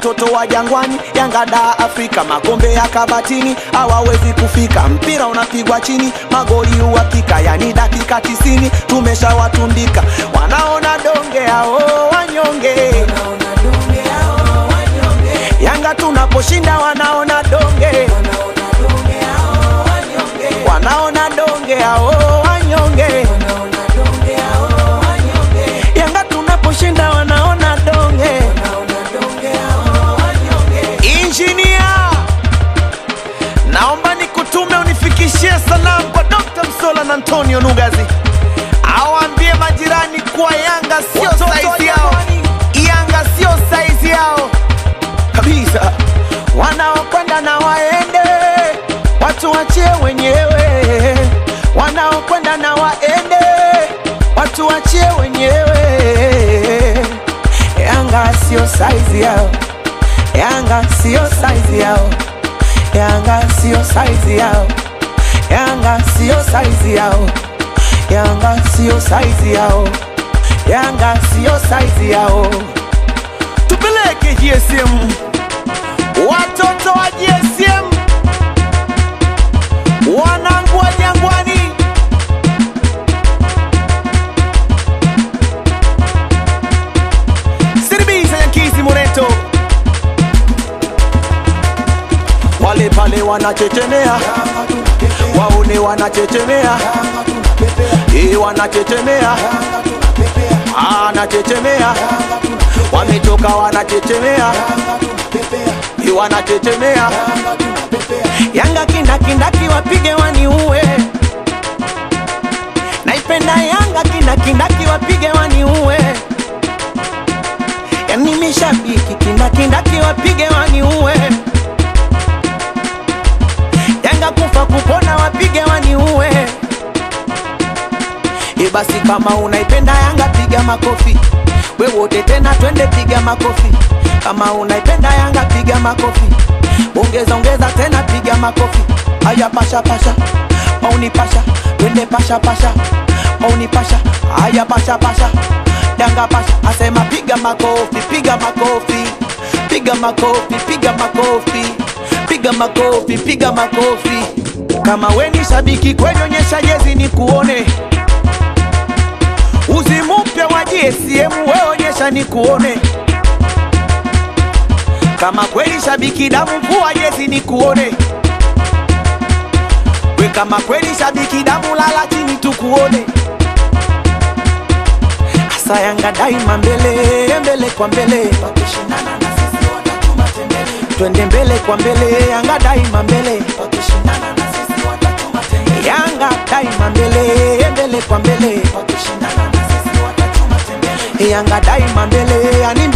watoto wa jangwani, Yanga da Afrika, makombe ya kabatini hawawezi kufika. Mpira unapigwa chini, magoli uhakika, yani dakika tisini tumeshawatundika. Wanaona donge hao wanyonge, Yanga tunaposhinda wanaona donge, wanaona donge hao wanyonge, Yanga tunaposhinda wanaona donge. Injinia, naomba nikutume unifikishie salamu kwa Dr. Msola na Antonio Nugazi, awaambie majirani kuwa Yanga sio saizi yao, Yanga sio saizi yao kabisa. Wanaokwenda na waende, watu wachie wenyewe. Wanaokwenda na waende, watu wachie wenyewe. Yanga sio saizi yao, Yanga sio saizi yao, Yanga sio saizi yao, Yanga sio saizi yao, Yanga sio saizi yao, Yanga sio saizi yao. Tupeleke GSM, watoto wa GSM, wanangu wa Jangwani. Siribisa Yankizi Moreto, wale pale wanachechemea, waone wanachechemea, eh, wanachechemea, anachechemea, wametoka wanachechemea, eh, wanachechemea. Yanga kindakindaki wapige waniue, naipenda Yanga kindakindaki wapige waniue yani mishabiki kindakindaki wapige waniue Yanga kufa kupona wapige waniue E basi kama unaipenda Yanga piga makofi we wote tena twende piga makofi kama unaipenda Yanga piga makofi ongeza ongeza tena piga makofi aya pasha pasha mauni pasha twende pasha pasha mauni pasha aya pasha pasha Yanga pasha asema piga makofi piga makofi piga makofi piga makofi piga makofi piga makofi kama we ni shabiki kweli onyesha jezi ni kuone uzi mpya wa GSM we onyesha ni kuone kama kweli shabiki damu vua jezi ni kuone we kama kweli shabiki damu lala chini tukuone asa Yanga daima mbele mbele kwa mbele wakishindana na sisi watatuma tembele twende mbele kwa mbele Yanga daima mbele wakishindana na sisi watatuma tembele Yanga daima mbele mbele kwa mbele wakishindana na sisi watatuma tembele Yanga daima mbele yani